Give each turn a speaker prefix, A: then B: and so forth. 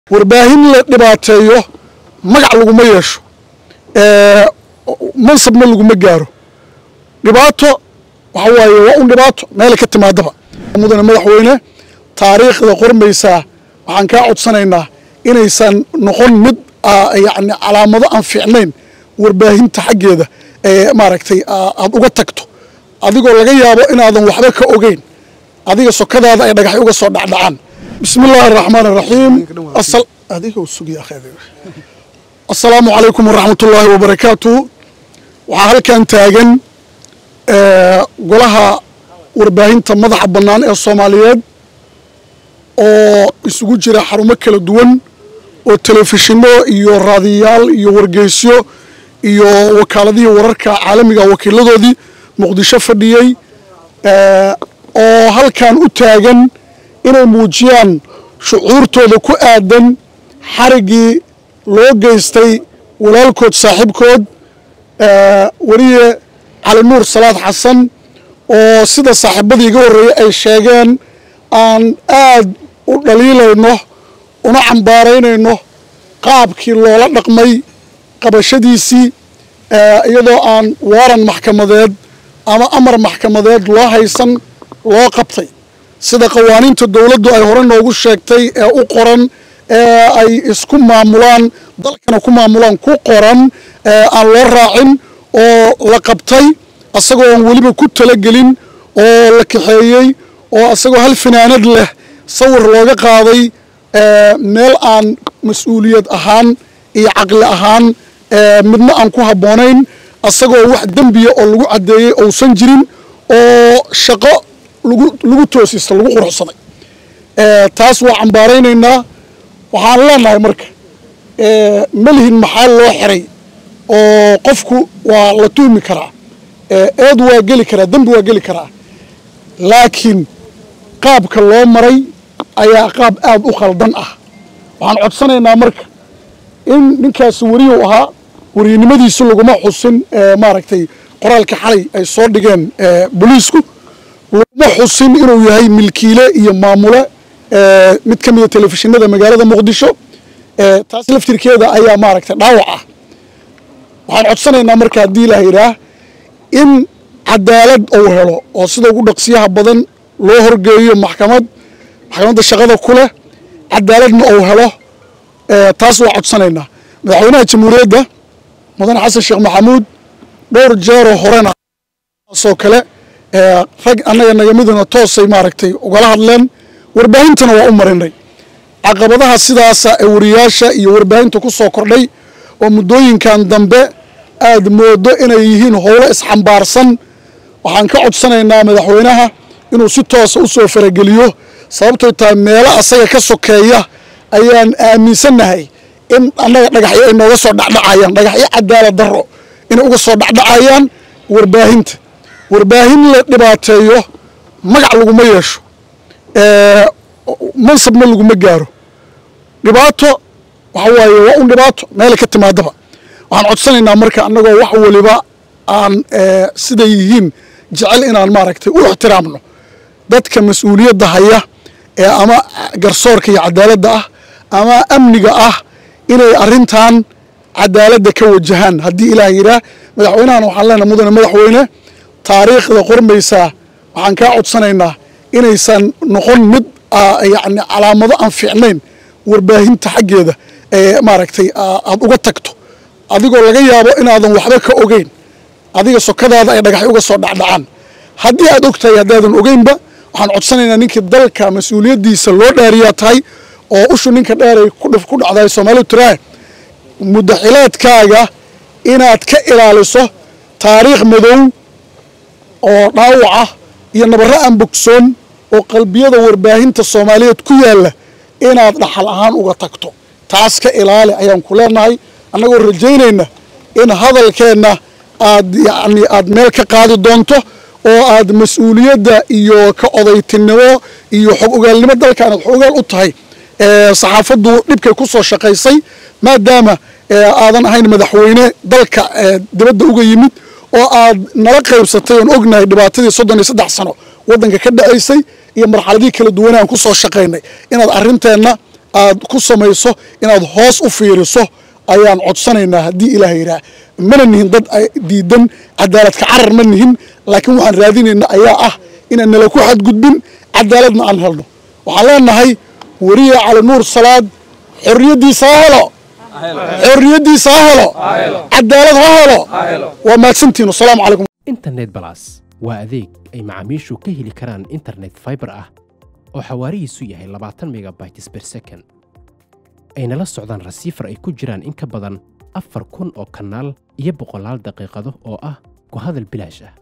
A: warbaahin la dhibaateeyo magac laguma yeesho mansabna laguma gaaro dhibaato waxa waaye waa un dhibaato meela ka timaadaba mudane madaxweyne taariikhda qormaysaa waxaan kaa codsanaynaa inaysan noqon mid yani calaamado aan fiicnayn warbaahinta xaggeeda ee maaragtay aad uga tagto adigoo laga yaabo inaadan waxba ka ogeyn adiga sokadaada ay dhagaxyo uga soo dhacdhacaan bismi illaahi araxmaan araxiim assalaamu calaykum waraxmat ullaahi wabarakaatu waxaa halkan taagan golaha warbaahinta madaxa bannaan ee soomaaliyeed oo isugu jira xarumo kala duwan oo telefishinno iyo raadiyaal iyo wargeysyo iyo wakaaladihii wararka caalamiga wakiiladoodii muqdisho fadhiyey oo halkan u taagan inay muujiyaan shucuurtooda ku aadan xariggii loo geystay walaalkood saaxiibkood weliye cali nuur salaad xasan oo sida saaxiibadii iga horreeyey ay sheegeen aan aad u dhaliilayno una cambaaraynayno qaabkii loola dhaqmay qabashadiisii iyadoo aan waaran maxkamadeed ama amar maxkamadeed loo haysan loo qabtay sida qawaaniinta dowladdu ay hore noogu sheegtay ee u qoran ee ay isku maamulaan dalkana ku maamulaan ku qoran aan loo raacin oo la qabtay asagoo aan weliba ku talagelin oo la kaxeeyey oo asagoo hal finaanad leh sawir looga qaaday meel aan mas-uuliyad ahaan iyo caqli ahaan midna aan ku habboonayn asagoo wax dembiya oo lagu caddeeyey ousan jirin oo shaqo lagu toosista lagu quruxsaday taas waa cambaaraynaynaa waxaan leenahay marka melihin maxaa loo xiray oo qofku waa la tuhmi karaa eed waa geli karaa dembi waa geli karaa laakiin qaabka loo maray ayaa qaab aad u khaldan ah waxaan codsanaynaa marka in ninkaasi weriyu ahaa weriynimadiisu laguma xusin maaragtay qoraalka xalay ay soo dhigeen booliisku laguma xusin inuu yahay milkiile iyo maamule mid ka mida telefishinada magaalada muqdisho taas laftirkeeda ayaa maaragtay dhaawac ah waxaan codsanaynaa marka haddii la yidhaah in cadaalad uu helo oo sida ugu dhaqsiyaha badan loo horgeeyo maxkamad maxkamadda shaqada ku leh cadaaladna uu helo taas waa codsanaynaa madaxweynaha jamhuuriyadda mudane xasan sheekh maxamuud dhowr jeeroo horena taasoo kale rag annaga nagamiduna toosay maaragtay ugala hadleen warbaahintana waa u marinay caqabadaha sidaasa ee wariyaasha iyo warbaahinta ku soo kordhay oo muddooyinkan dambe aad moodo inay yihiin howlo isxambaarsan waxaan ka codsanaynaa madaxweynaha inuu si toosa u soo farageliyo sababtoo tahay meelo asaga ka sokeeya ayaan aaminsannahay in annaga dhagaxyo ay nooga soo dhacdhacayaan dhagaxyo cadaalad darro inay uga soo dhacdhacayaan warbaahinta warbaahin la dhibaateeyo magac laguma yeesho mansabna laguma gaaro dhibaato waxa waaye waa un dhibaato meela ka timaadaba waxaan codsanaynaa marka annagoo wax waliba aan siday yihiin jecel inaan maaragtay u ixtiraamno dadka mas-uuliyadda haya ee ama garsoorka iyo cadaaladda ah ama amniga ah inay arrintan cadaaladda ka wajahaan haddii ilaah yidhaah madaxweynahan waxaan leenahay mudane madaxweyne taariikhda qormaysaa waxaan kaa codsanaynaa inaysan noqon mid yani calaamado aan fiicnayn warbaahinta xaggeeda ee maaragtay aad uga tagto adigoo laga yaabo inaadan waxba ka ogeyn adiga sokadaada ay dhagaxyo uga soo dhacdhacaan haddii aad og tahay haddaadan ogeynba waxaan codsanaynaa ninkii dalka mas-uuliyaddiisa loo dhaariyaa tahay oo ushu ninka dheeray ku dhacday soomaalidu tiraa mudaxilaadkaaga inaad ka ilaaliso taariikh madow oo dhaawaca iyo nabarro aan bogsoon oo qalbiyada warbaahinta soomaaliyeed ku yaalla inaad dhaxal ahaan uga tagto taas ka ilaali ayaan ku leenahay annagoo rajaynayna in hadalkeenna aad yacni aad meel ka qaadi doonto oo aad mas-uuliyadda iyo ka odaytinimo iyo xog ogaalnimo dalka aad xog ogaal u tahay saxaafaddu dhibkay ku soo shaqaysay maadaama aadan ahayn madaxweyne dalka dibadda uga yimid oo aad nala qaybsatay oon ognahay dhibaatadii soddon iyo saddex sano waddanka ka dhacaysay iyo marxaladihii kala duwanaan ku soo shaqaynay inaad arrinteenna aad ku samayso inaad hoos u fiiriso ayaan codsanaynaa haddii ilaah yidhaah mana nihin dad diidan cadaaladka carar ma nihin laakiin waxaan raadinayna ayaa ah inaan nala ku xadgudbin cadaaladna aan helno waxaan leenahay weriye cali nuur salaad xorriyaddiisa ha helo xorriyaddiisa ha helo cadaalad ha helo waa mahadsantihin wasalaamu calaykum
B: internet balas waa adeeg ay macaamiishu ka heli karaan internet fiber ah oo xawaarihiisu yahay labaatan megabytes per second ayna la socdaan rasiifar ay ku jiraan in ka badan afar kun oo kanaal iyo boqolaal daqiiqado oo ah ku hadal bilaash ah